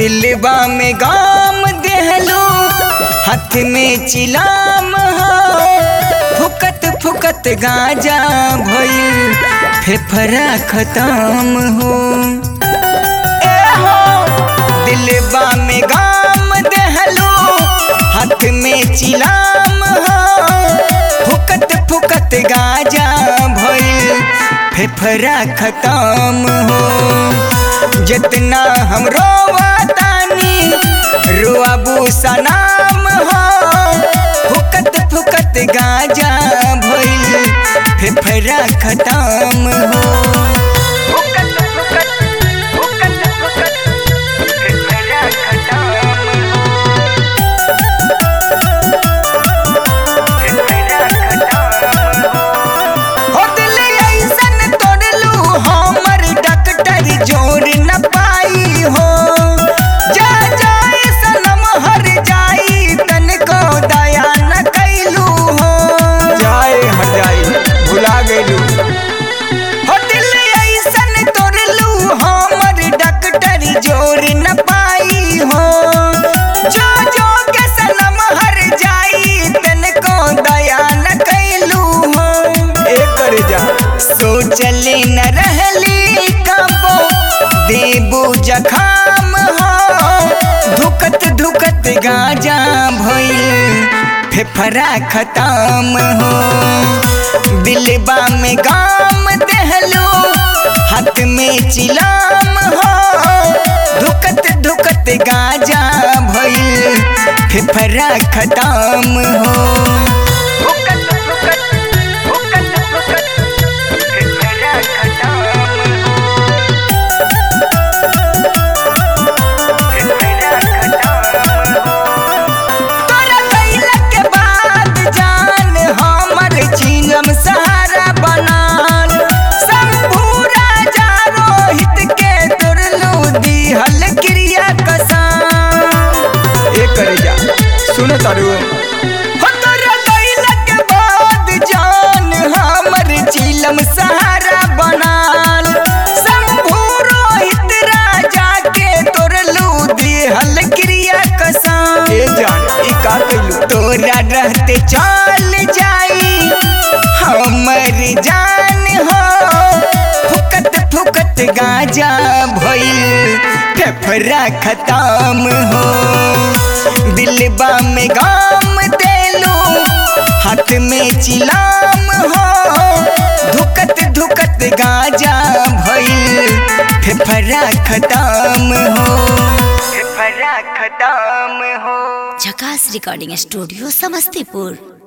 दिलबा में गाम देहलो हाथ में चिलाम हो फुकत फुकत गाजा भइल फेफड़ा खत्म हो ए हो दिलबा में गाम देहलो हाथ में चिलाम हो फुकत फुकत गाजा भइल फेफड़ा खत्म हो जितना हम रोवातानी रोआबू सनाम हो फुकत फुकत गाजा भइल फेफड़ा खत्म हो फुकत फुकत फुकत फुकत फेफड़ा खत्म हो फेफड़ा खत्म हो हो दिल ऐसन तोड़लू हमर डॉक्टर जोर न पाई हो जा जाए सनम हर जाई तनको दया न कैलू हो जाए हर जाई भुला गइलू हो दिल ऐसन तोड़लू हमर डॉक्टर जोर न पाई हो जो जो के सनम हर जाई तनको दया न कैलू हो एकर जा सोचले न रहली कबो देबू जखाम हो धुकत धुकत गाजा भइल फेफड़ा खत्म हो दिलबा में गाम देहलो हाथ में चिलाम हो धुकत धुकत गाजा भइल फेफड़ा खत्म हो फुकत फुकत फुकत फुकत फेफड़ा खत्म हो फेफड़ा खत्म हो तोरा कइला के बाद जान हमर जीनम सहारा बनल शंभू राजा रोहित के तोरलू दिहल क्रिया कसम ए करे जा सुन तारू हो तोरा कइला के बाद जान हमर जीलम सहारा बनल शंभू रोहित राजा के तोरलू दिहल क्रिया कसम ए जान ई का कइलू तोरा रहते चल जाई हमर जान हो फुकत फुकत गाजा भइल फेफड़ा खत्म हो दिलबा में गाम देलू हाथ में चिलाम हो धुकत धुकत गाजा भइल फेफड़ा खत्म हो फेफड़ा खत्म हो झकास रिकॉर्डिंग स्टूडियो समस्तीपुर